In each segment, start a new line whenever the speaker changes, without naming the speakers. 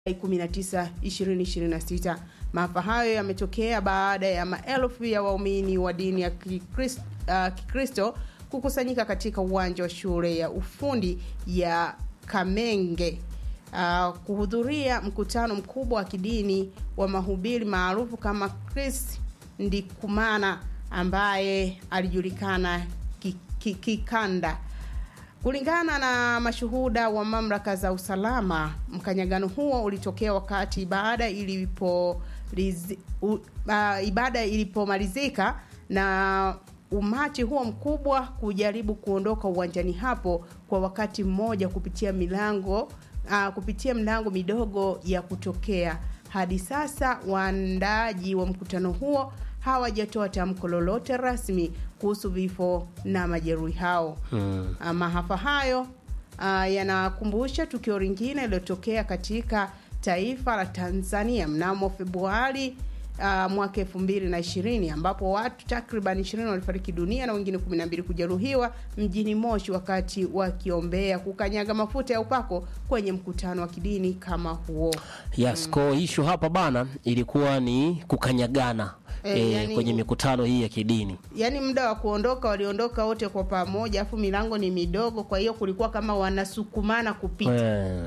19 2026. Maafa hayo yametokea baada ya maelfu ya waumini wa dini ya Kikristo, uh, Kikristo kukusanyika katika uwanja wa shule ya ufundi ya Kamenge uh, kuhudhuria mkutano mkubwa wa kidini wa mahubiri maarufu kama Chris Ndikumana ambaye alijulikana kikanda ki, ki Kulingana na mashuhuda wa mamlaka za usalama, mkanyagano huo ulitokea wakati ibada ilipo lizi, u, uh, ibada ilipomalizika na umati huo mkubwa kujaribu kuondoka uwanjani hapo kwa wakati mmoja kupitia milango uh, kupitia mlango midogo ya kutokea. Hadi sasa waandaaji wa mkutano huo hawajatoa tamko lolote rasmi kuhusu vifo na majeruhi hao. Hmm. Maafa hayo uh, yanakumbusha tukio lingine lililotokea katika taifa la Tanzania mnamo Februari uh, mwaka elfu mbili na ishirini ambapo watu takriban ishirini walifariki dunia na wengine kumi na mbili kujeruhiwa mjini Moshi wakati wakiombea kukanyaga mafuta ya upako kwenye mkutano wa kidini kama huo.
Yes, mm. Kwa ishu hapa bana ilikuwa ni kukanyagana E, e, yani, kwenye mikutano hii ya kidini.
Yaani muda wa kuondoka waliondoka wote kwa pamoja, afu milango ni midogo, kwa hiyo kulikuwa kama wanasukumana kupita.
E.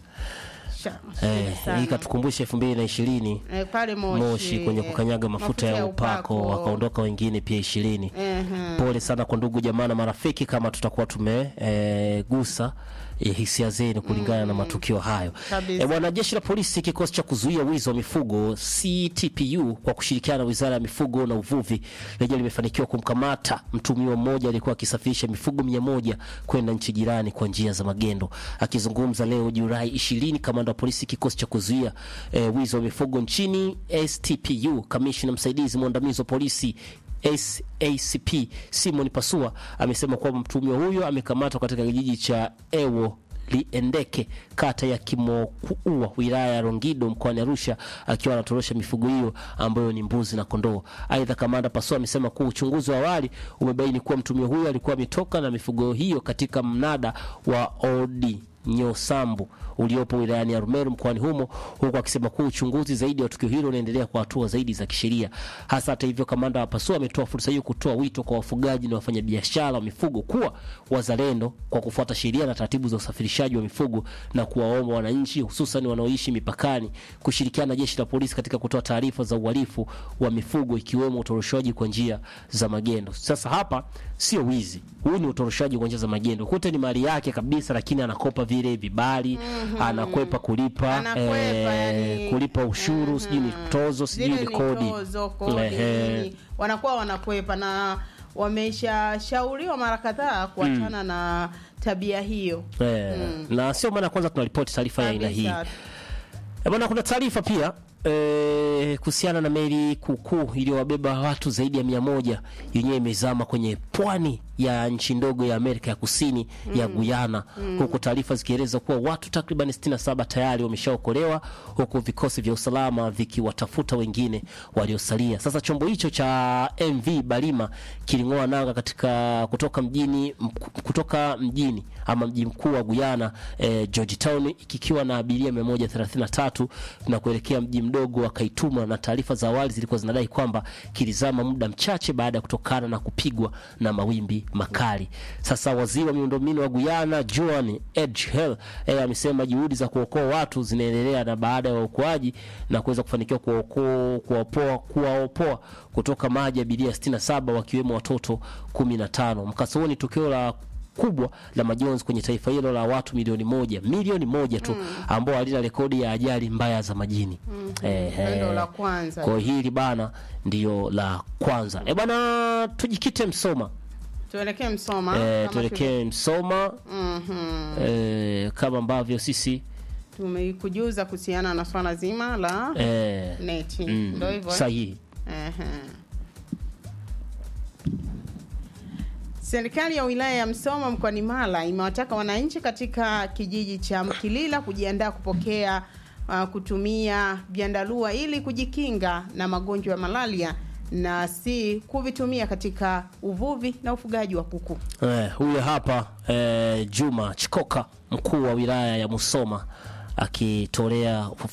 Eh, hii katukumbusha elfu mbili na ishirini
eh, pale Moshi,
Moshi kwenye kukanyaga mafuta, mafuta ya upako, upako. Wakaondoka wengine pia ishirini. uh-huh. Pole sana kwa ndugu jamaa na marafiki kama tutakuwa tumegusa eh, hisia zenu kulingana mm. na matukio hayo. E, bwana jeshi la polisi kikosi cha kuzuia wizi wa mifugo CTPU kwa kushirikiana na Wizara ya Mifugo na Uvuvi lenyewe limefanikiwa kumkamata mtumiwa mmoja aliyekuwa akisafirisha mifugo mia moja kwenda nchi jirani kwa njia za magendo. Akizungumza leo Julai 20, kamanda wa polisi kikosi cha kuzuia e, wizi wa mifugo nchini STPU, kamishna msaidizi mwandamizi wa polisi SACP Simon Pasua amesema kwamba mtuhumiwa huyo amekamatwa katika kijiji cha Ewo Liendeke kata ya Kimokuua wilaya ya Rongido mkoani Arusha akiwa anatorosha mifugo hiyo ambayo ni mbuzi na kondoo. Aidha, kamanda Pasua amesema kuwa uchunguzi wa awali umebaini kuwa mtuhumiwa huyo alikuwa ametoka na mifugo hiyo katika mnada wa Odi Nyosambu uliopo wilayani ya Rumeru mkoani humo, huku akisema kuwa uchunguzi zaidi wa tukio hilo unaendelea kwa hatua zaidi za kisheria. Hasa hata hivyo, kamanda wa Pasua ametoa fursa hiyo kutoa wito kwa wafugaji na wafanyabiashara wa mifugo kuwa wazalendo kwa kufuata sheria na taratibu za usafirishaji wa mifugo na kuwaomba wananchi hususan wanaoishi mipakani kushirikiana na jeshi la polisi katika kutoa taarifa za uhalifu wa mifugo ikiwemo utoroshaji kwa njia za magendo. Sasa hapa sio wizi, huu ni utoroshaji kwa njia za magendo. Kute ni mali yake kabisa, lakini anakopa vile vibali mm -hmm. Anakwepa kulipa
Anakwepa,
eh,
yani,
kulipa ushuru mm -hmm. Sijui ni tozo sijui ni kodi,
tozo, kodi wanakuwa wanakwepa na wameshashauriwa mara kadhaa kuachana mm. na tabia hiyo
eh, mm. na sio mara ya kwanza tunaripoti taarifa ya aina hii bwana. Kuna taarifa pia E, kuhusiana na meli kuukuu iliyowabeba watu zaidi ya mia moja yenyewe imezama kwenye pwani ya nchi ndogo ya Amerika ya Kusini mm. ya Guyana mm. huku taarifa zikieleza kuwa watu takriban 67 tayari wameshaokolewa huku vikosi vya usalama vikiwatafuta wengine waliosalia. Sasa chombo hicho cha MV Balima kiling'oa nanga katika kutoka mjini kutoka mjini ama mji mkuu wa Guyana eh, Georgetown kikiwa na abiria 133 na kuelekea mji mdogo wa Kaituma, na taarifa za awali zilikuwa zinadai kwamba kilizama muda mchache baada ya kutokana na kupigwa na mawimbi makali. Sasa waziri wa miundombinu wa Guyana Joan Edghill eh, amesema juhudi za kuokoa watu zinaendelea na baada ya uokoaji na kuweza kufanikiwa kuwaokoa kuwaopoa kuwaopoa kutoka maji abiria 67 wakiwemo watoto 15. Mkasa huo ni tukio la kubwa la majonzi kwenye taifa hilo la watu milioni moja milioni moja tu mm. ambao halina rekodi ya ajali mbaya za majini
mm -hmm. eh, eh, la kwanza
kwa hili bana ndio la kwanza e bana, tujikite Msoma
tuelekee Msoma
eh, tuelekee Msoma
mm -hmm.
eh, kama ambavyo sisi
tumekujuza kuhusiana na swala zima la
eh,
neti
mm,
ndio hivyo
sahihi
eh. Serikali ya wilaya ya Msoma mkoani Mara imewataka wananchi katika kijiji cha Mkilila kujiandaa kupokea uh, kutumia vyandarua ili kujikinga na magonjwa ya malaria na si kuvitumia katika uvuvi na ufugaji wa kuku.
Eh, huyo hapa eh, Juma Chikoka mkuu wa wilaya ya Musoma akitolea